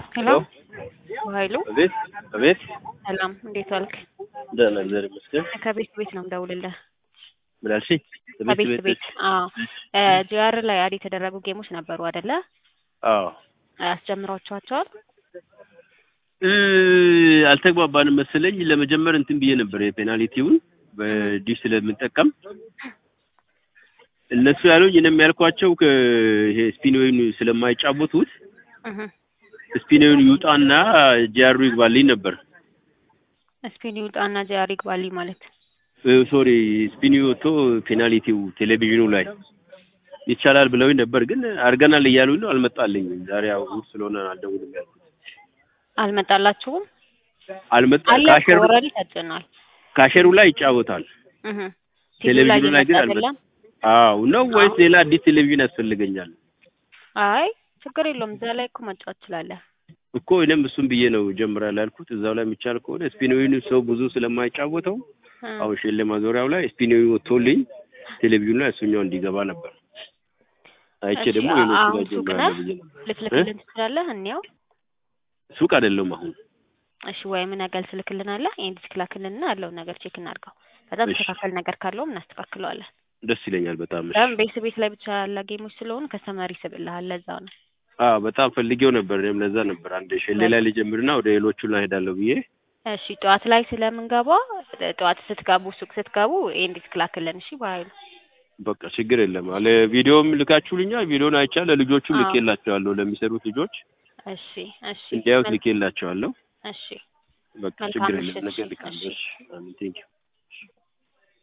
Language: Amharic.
ሄሎ ኃይሉ አቤት አቤት። ሰላም፣ እንዴት ዋልክ? ደህና እግዚአብሔር ይመስገን። ከቤት ቤት ነው የምደውልልህ። ምን አልሽኝ? ከቤት ቤት። አዎ ጂአር ላይ አድ የተደረጉ ጌሞች ነበሩ አይደለ? አዎ አስጀምሯቸዋቸዋል? እ አልተግባባንም መሰለኝ። ለመጀመር እንትን ብዬ ነበር የፔናልቲውን በዲሽ ስለምንጠቀም እነሱ ያሉኝ እኔም ያልኳቸው ይሄ ስፒኖውን ስለማይጫወቱት እህ ስፒኖውን ይውጣና ጂአሩ ይግባልኝ ነበር። ስፒን ይውጣና ጂአር ይግባልኝ ማለት ሶሪ ስፒኒ ወጥቶ ፔናልቲው ቴሌቪዥኑ ላይ ይቻላል ብለውኝ ነበር፣ ግን አድርገናል እያሉኝ ነው። አልመጣልኝም። ዛሬ ያው እሑድ ስለሆነ አልደውልም ያልኩት። አልመጣላችሁም? አልመጣ አለ ካሸሩ ኦልሬዲ ተጭኗል። ካሸሩ ላይ ይጫወታል። እህ ቴሌቪዥኑ ላይ ግን እየመጣ አልመጣም። አይደለም? አዎ ነው ወይስ ሌላ አዲስ ቴሌቪዥን ያስፈልገኛል? አይ ችግር የለውም። እዛ ላይ እኮ መጫወት ትችላለህ። እኮ እኔም እሱን ብዬ ነው ጀምራለሁ ያልኩት። እዛው ላይ የሚቻል ከሆነ ስፒኖዊን ሰው ብዙ ስለማይጫወተው እ አሁን ሼሌ ማዞሪያው ላይ ስፒኖዊ ወጥቶልኝ ቴሌቪዥኑ ላይ እሱኛው እንዲገባ ነበር። አይቼ እሺ፣ ደግሞ አ- ሌሎቹ አሁን ላይ ሱቅ ጀምራለሁ ነህ? ብዬ ነው። ልትልክልን ትችላለህ? እንየው። ሱቅ አይደለም አሁን እሺ ወይም ነገር ትልክልናለህ። ይሄን ዲስክ ላክልንና ያለውን ነገር ቼክ እናድርገው። በጣም እሺ። ተስተካከል ነገር ካለውም እናስተካክለዋለን። ደስ ይለኛል በጣም። እሺ። በጣም ቤት ቤት ላይ ብቻ ያለ ጌሞች ስለሆኑ ከስተመር ይስብልሃል። ለዛው ነው። አዎ በጣም ፈልጌው ነበር። እኔም ለዛ ነበር አንድ ሼሌ ላይ ልጀምርና ወደ ሌሎቹ ላይ ሄዳለሁ ብዬ እሺ ጠዋት ላይ ስለምንገባ ጠዋት ስትገቡ ሱቅ ስትገቡ ይሄን ዲስክ ላክልን። እሺ በኃይሉ በቃ ችግር የለም አለ። ቪዲዮም ልካችሁልኛል። ቪዲዮን አይቻ ለልጆቹም አዎ። ልኬላቸዋለሁ። ለሚሰሩት ልጆች እሺ እሺ እንዲያዩት መል- ልኬላቸዋለሁ። እሺ በቃ መልካም ችግር ምሽት። የለም። ነገር እሺ፣ ልካለሁ። እሺ። እሺ አሜን። ቴንኪው